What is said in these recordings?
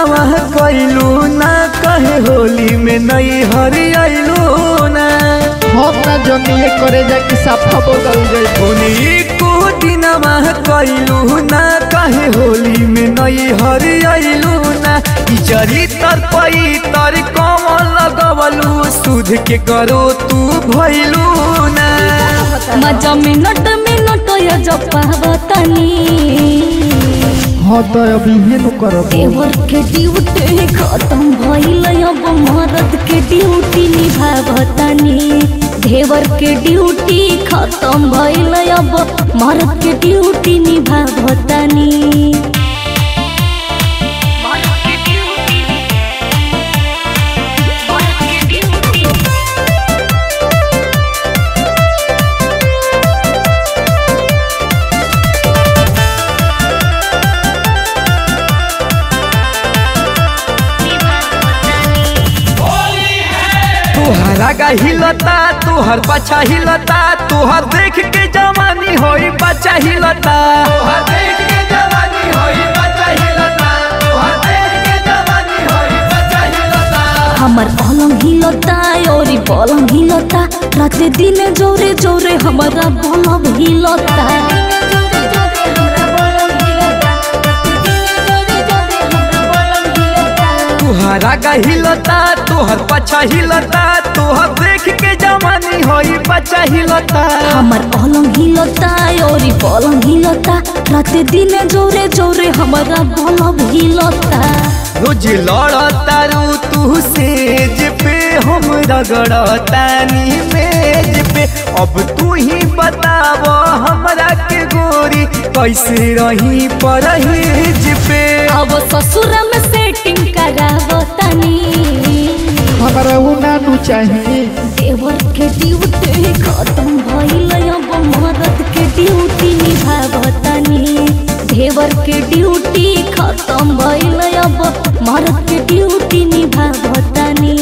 दिनवा कैलू ना कहे होली में नई हरियालू ना हम ना जनिए करे जाके सफा बदल जाए होली को दिनवा कैलू ना कहे होली में नई हरियालू ना ई जरी तर पई तर कमल लगवलू सुध के करो तू भइलू ना मजा मिनट मिनट या जपावतनी हाँ तो अभी हे नु करब देवर के ड्यूटी खत्म भइल अब मर्द के ड्यूटी निभावतनी देवर के ड्यूटी खत्म भइल अब मर्द के ड्यूटी निभावतनी तुहरा का हिलता तुहर पाछा हिलता तुहर देख के जवानी होई बच्चा हिलता तुहर देख के जवानी होई बच्चा हिलता तुहर देख के जवानी होई बच्चा हिलता हमर पलंग हिलता और पलंग हिलता रात दिन जोरे जोरे हमारा पलंग हिलता तुहरा का हिलता तुहर पाछा हिलता तुहर देख के जवानी होई बच्चा हिलता हमर पलंग हिलता और पलंग हिलता रात दिन जोरे जोरे हमारा पलंग हिलता रोज लड़तारू तू सेज पे हम रगड़तानी मेज पे अब तू ही बताव हमरा के गोरी कैसे रही परहेज पे अब ससुर में सेटिंग करावतनी हमारा उ ना नु चाहिए देवर के ड्यूटी खत्म भइल अब मर्द के ड्यूटी निभावतनी देवर के ड्यूटी खत्म भइल अब मर्द के ड्यूटी निभावतनी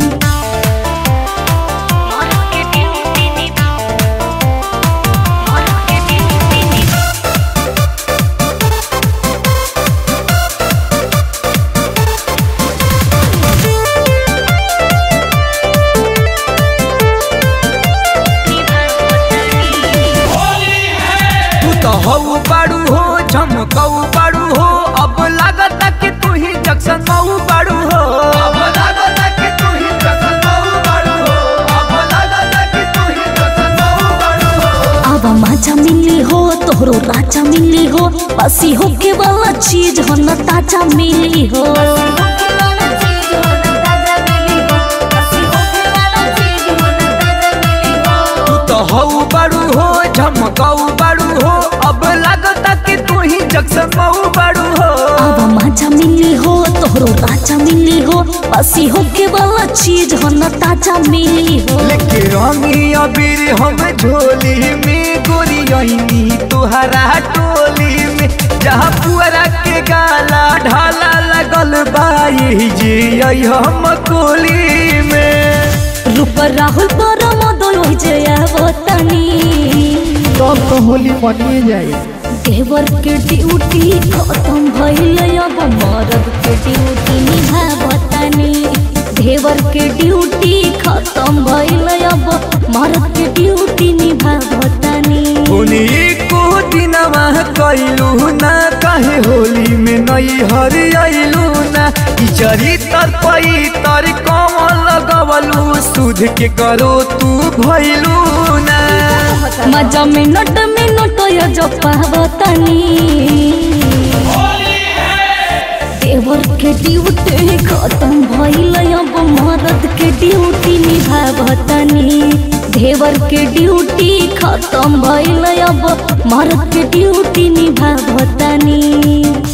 तू तो हऊ बाड़ू हो झमकऊ बाड़ू हो अब लागता कि तू ही जक्सन मऊ बाड़ू हो अब लागता कि तू ही जक्सन मऊ बाड़ू हो अब लागता कि तू ही जक्सन मऊ बाड़ू हो अब मजा मिली हो तोहरो राजा मिली हो बसी होके वाला चीज हो न ताजा मिली हो तू तो हऊ बाड़ू हो झमकऊ बाड़ू हो अब लागता कि तू ही जक्सन मऊ बाड़ू हो अब मजा मिली हो तोहरो राजा मिली हो बसी होके वाला चीज हो न ताजा मिली हो लेके रंगी अबीर हम झोली में गोरी अइनी तुहरा टोली में जहाँ पुअरा के गाला ढाला लगल बाई जी आई हम कोली में रूप राहुल पर मदो जया वतनी तब तो होली मनिए जाए देवर के ड्यूटी खत्म भइल अब मर्द के ड्यूटी निभावतनी देवर के ड्यूटी खत्म भइल अब मर्द के ड्यूटी निभावतनी होली को दिनवा कैलू ना कहे होली में नई हरियालू ना ई जरी तर पई तर कमल लगवलू सुध के करो तू भइलू ना मजा मिनट मिनट या जपावतनी देवर के ड्यूटी खत्म भइल अब मर्द के ड्यूटी निभावतनी देवर के ड्यूटी खत्म भइल अब मर्द के ड्यूटी निभावतनी